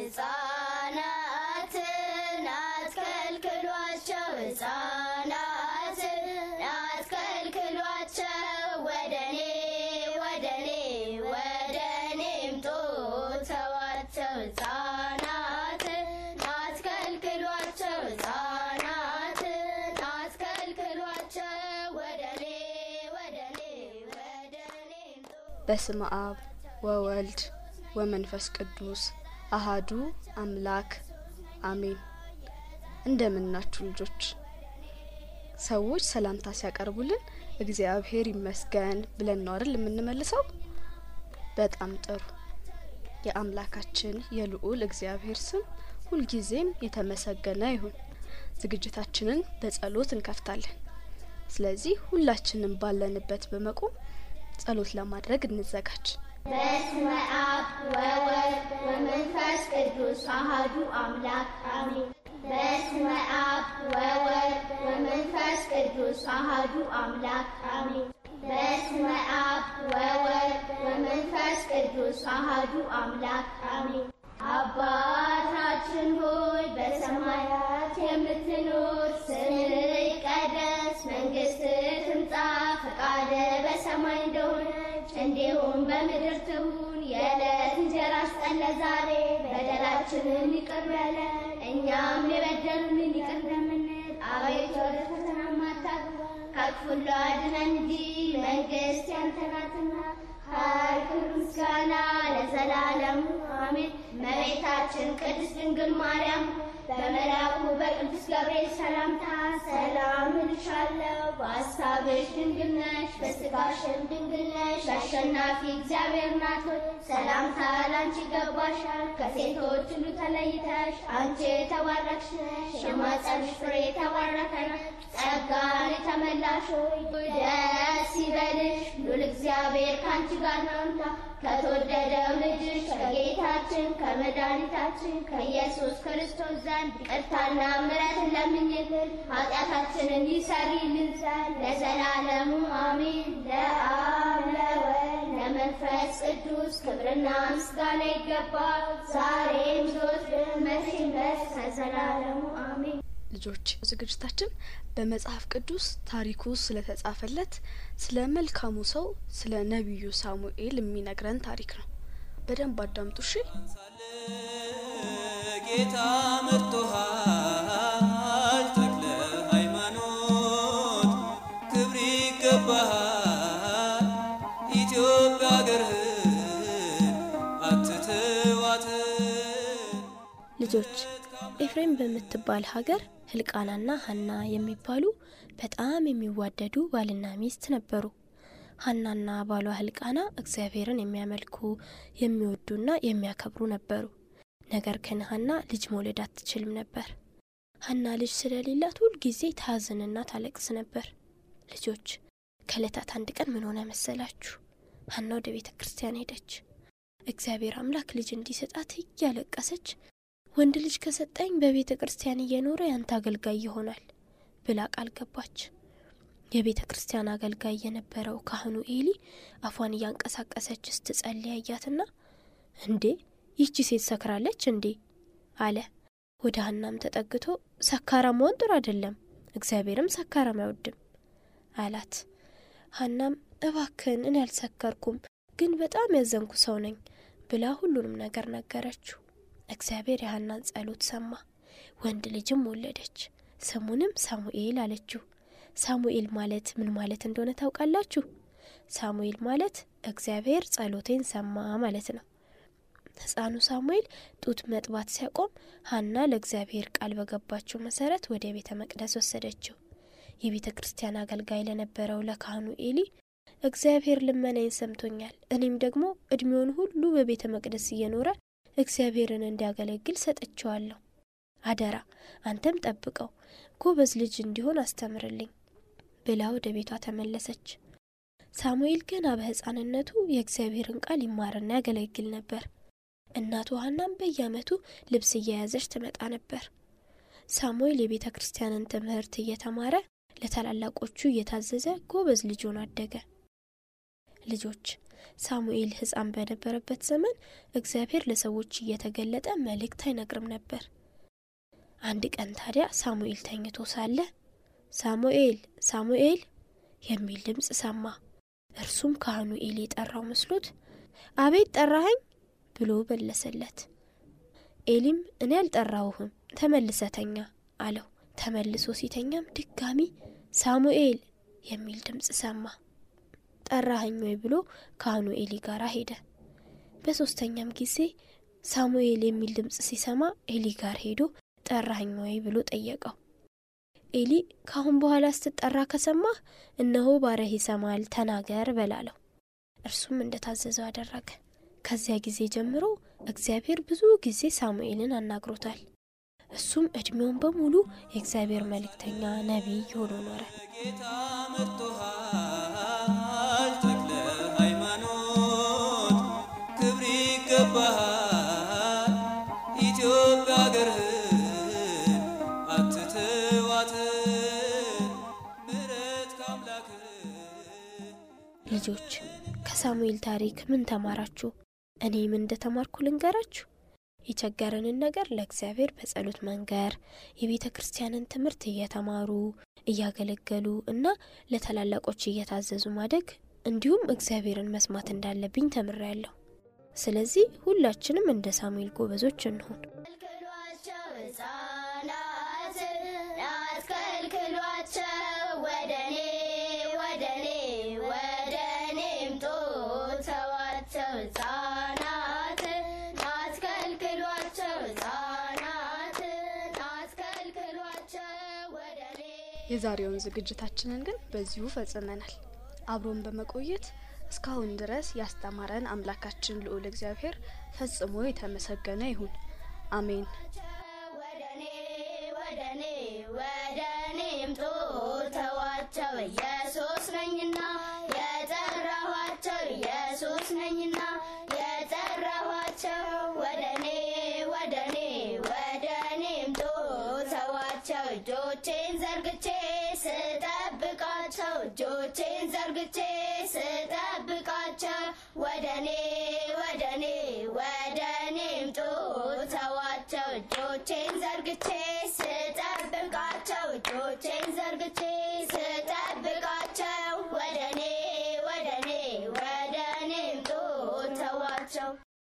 ሕፃናትን አትከልክሏቸው፣ ሕፃናትን አትከልክሏቸው። ወደኔ ወደኔ ወደኔ ምጡ ተዋቸው። ሕፃናትን አትከልክሏቸው፣ ሕፃናትን አትከልክሏቸው። ወደኔ ወደኔ ወደኔ ምጡ በስመ አብ ወወልድ ወመንፈስ ቅዱስ አሃዱ አምላክ አሜን። እንደምናችሁ ልጆች። ሰዎች ሰላምታ ሲያቀርቡልን እግዚአብሔር ይመስገን ብለን ነው አይደል የምንመልሰው? በጣም ጥሩ። የአምላካችን የልዑል እግዚአብሔር ስም ሁልጊዜም የተመሰገነ ይሁን። ዝግጅታችንን በጸሎት እንከፍታለን። ስለዚህ ሁላችንም ባለንበት በመቆም ጸሎት ለማድረግ እንዘጋጅ። በስመ አብ ወወልድ ወመንፈስ ቅዱስ አሐዱ አምላክ አሜን። በስመ አብ ወወልድ ወመንፈስ ቅዱስ አሐዱ አምላክ አሜን። በስመ አብ ወወልድ ወመንፈስ ቅዱስ አሐዱ አምላክ አሜን። አባታችን ሆይ በሰማያት የምትኖር ስምህ ይቀደስ፣ መንግስትህ ትምጣ፣ ፈቃድህ በሰማይ እንደሆነች እንዲሁም በምድር ትሁን። የዕለት እንጀራችንን ስጠን ዛሬ፣ በደላችንን ይቅር በለን እኛም የበደሉንን ይቅር እንደምንል፣ አቤቱ ወደ ፈተና አታግባን ከክፉ ሁሉ አድነን እንጂ መንግስት ያንተ ናትና ኃይል፣ ክብር፣ ምስጋና ለዘላለሙ አሜን። እመቤታችን ቅድስት ድንግል ማርያም በመልአኩ በቅዱስ ገብርኤል ሰላምታ ሰላም እልሻለሁ፣ በሐሳብሽ ድንግል ነሽ፣ በሥጋሽም ድንግል ነሽ። አሸናፊ እግዚአብሔር ናት ሆይ ሰላምታ ላንቺ ይገባሻል። ከሴቶች ሁሉ ተለይተሽ አንቺ የተባረክሽ ነሽ፣ የማኅፀንሽ ፍሬ የተባረከ ነው። ጸጋን የተመላሽ ሆይ ደስ ይበልሽ፣ ሉል እግዚአብሔር ከአንቺ ጋር ነውና ከተወደደው ልጅሽ ከጌታችን ከመድኃኒታችን ከኢየሱስ ክርስቶስ ዘንድ ይቅርታና ምሕረትን ለምኝልን ኃጢአታችንን ይሰሪልን ዘንድ ለዘላለሙ አሜን። ለአብ ለወልድ ለመንፈስ ቅዱስ ክብርና ምስጋና ይገባል፣ ዛሬም ዘወትርም መቼም ድረስ ከዘላለሙ አሜን። ልጆች ዝግጅታችን በመጽሐፍ ቅዱስ ታሪኩ ስለተጻፈለት ስለ መልካሙ ሰው ስለ ነቢዩ ሳሙኤል የሚነግረን ታሪክ ነው። በደንብ አዳምጡ እሺ። ጌታ መርጦሃል ተክለ ሃይማኖት ክብር ይገባሃል ኢትዮጵያ አገርህን አትተዋትም ልጆች ኤፍሬም በምትባል ሀገር ህልቃናና ሀና የሚባሉ በጣም የሚዋደዱ ባልና ሚስት ነበሩ። ሀናና ባሏ ህልቃና እግዚአብሔርን የሚያመልኩ የሚወዱና የሚያከብሩ ነበሩ። ነገር ግን ሀና ልጅ መውለድ አትችልም ነበር። ሀና ልጅ ስለሌላት ሁል ጊዜ ታዝንና ታለቅስ ነበር። ልጆች ከእለታት አንድ ቀን ምን ሆነ መሰላችሁ? ሀና ወደ ቤተ ክርስቲያን ሄደች። እግዚአብሔር አምላክ ልጅ እንዲሰጣት እያለቀሰች ወንድ ልጅ ከሰጠኝ በቤተ ክርስቲያን እየኖረ ያንተ አገልጋይ ይሆናል ብላ ቃል ገባች። የቤተ ክርስቲያን አገልጋይ የነበረው ካህኑ ኤሊ አፏን እያንቀሳቀሰች ስትጸልይ አያትና እንዴ ይህቺ ሴት ሰክራለች እንዴ አለ። ወደ ሀናም ተጠግቶ ሰካራም መሆን ጥሩ አይደለም፣ እግዚአብሔርም ሰካራም አይወድም አላት። ሀናም እባክን እኔ አልሰከርኩም፣ ግን በጣም ያዘንኩ ሰው ነኝ ብላ ሁሉንም ነገር ነገረችው። እግዚአብሔር የሀናን ጸሎት ሰማ፣ ወንድ ልጅም ወለደች። ስሙንም ሳሙኤል አለችው። ሳሙኤል ማለት ምን ማለት እንደሆነ ታውቃላችሁ? ሳሙኤል ማለት እግዚአብሔር ጸሎቴን ሰማ ማለት ነው። ሕፃኑ ሳሙኤል ጡት መጥባት ሲያቆም ሀና ለእግዚአብሔር ቃል በገባችው መሰረት ወደ ቤተ መቅደስ ወሰደችው። የቤተ ክርስቲያን አገልጋይ ለነበረው ለካህኑ ኤሊ እግዚአብሔር ልመናዬን ሰምቶኛል፣ እኔም ደግሞ እድሜውን ሁሉ በቤተ መቅደስ እየኖረ እግዚአብሔርን እንዲያገለግል ሰጥቼዋለሁ። አደራ አንተም ጠብቀው፣ ጎበዝ ልጅ እንዲሆን አስተምርልኝ ብላ ወደ ቤቷ ተመለሰች። ሳሙኤል ገና በሕፃንነቱ የእግዚአብሔርን ቃል ይማርና ያገለግል ነበር። እናቱ ሀናም በየዓመቱ ልብስ እየያዘች ትመጣ ነበር። ሳሙኤል የቤተ ክርስቲያንን ትምህርት እየተማረ ለታላላቆቹ እየታዘዘ ጎበዝ ልጅ ሆኖ አደገ። ልጆች ሳሙኤል ሕፃን በነበረበት ዘመን እግዚአብሔር ለሰዎች እየተገለጠ መልእክት አይነግርም ነበር። አንድ ቀን ታዲያ ሳሙኤል ተኝቶ ሳለ ሳሙኤል ሳሙኤል የሚል ድምፅ ሰማ። እርሱም ካህኑ ኤሊ የጠራው መስሎት አቤት ጠራኸኝ ብሎ መለሰለት። ኤሊም እኔ አልጠራውህም ተመልሰተኛ አለው። ተመልሶ ሲተኛም ድጋሚ ሳሙኤል የሚል ድምፅ ሰማ። ጠራኸኝ ወይ ብሎ ካህኑ ኤሊ ጋር ሄደ። በሶስተኛም ጊዜ ሳሙኤል የሚል ድምፅ ሲሰማ ኤሊ ጋር ሄዶ ጠራኸኝ ወይ ብሎ ጠየቀው። ኤሊ ካሁን በኋላ ስትጠራ ከሰማህ እነሆ ባሪያህ ይሰማል፣ ተናገር በላለው። እርሱም እንደታዘዘው አደረገ። ከዚያ ጊዜ ጀምሮ እግዚአብሔር ብዙ ጊዜ ሳሙኤልን አናግሮታል። እሱም እድሜውን በሙሉ የእግዚአብሔር መልእክተኛ ነቢይ ሆኖ ኖረ። ጌታ መርጦሃል ተክለ ሃይማኖት ክብር ይገባሃል ኢትዮጵያ አገርህን አትተዋትን ምሕረት ከአምላክህ ልጆች ከሳሙኤል ታሪክ ምን ተማራችሁ? እኔ ምን እንደተማርኩ ልንገራችሁ። የቸገረንን ነገር ለእግዚአብሔር በጸሎት መንገር፣ የቤተ ክርስቲያንን ትምህርት እየተማሩ እያገለገሉ እና ለታላላቆች እየታዘዙ ማደግ እንዲሁም እግዚአብሔርን መስማት እንዳለብኝ ተምሬያለሁ። ስለዚህ ሁላችንም እንደ ሳሙኤል ጎበዞች እንሁን። ከልክሏቸው ሕፃናትን አትከልክሏቸው ወደኔ ወደኔ ወደኔ ምጡ ተዋቸው ሕፃናትን አትከልክሏቸው ሕፃናትን አትከልክሏቸው ወደኔ የዛሬውን ዝግጅታችንን ግን በዚሁ ፈጽመናል። አብሮን በመቆየት እስካሁን ድረስ ያስተማረን አምላካችን ልዑል እግዚአብሔር ፈጽሞ የተመሰገነ ይሁን። አሜን። ወደኔ ወደኔ ወደኔ ምጡ ተዋቸው ኢየሱስ ነኝና የጠራኋቸው ኢየሱስ ነኝና የጠራኋቸው ወደኔ ወደኔ ወደኔ ምጡ ተዋቸው እጆቼን ዘርግቼ ስጠብቃቸው እጆቼን ዘርግቼ ስጠብቃቸው ወደኔ ወደኔ ወደኔ ምጡ ተዋቸው እጆቼን ዘርግቼ ስጠብቃቸው እጆቼን ዘርግቼ ስጠ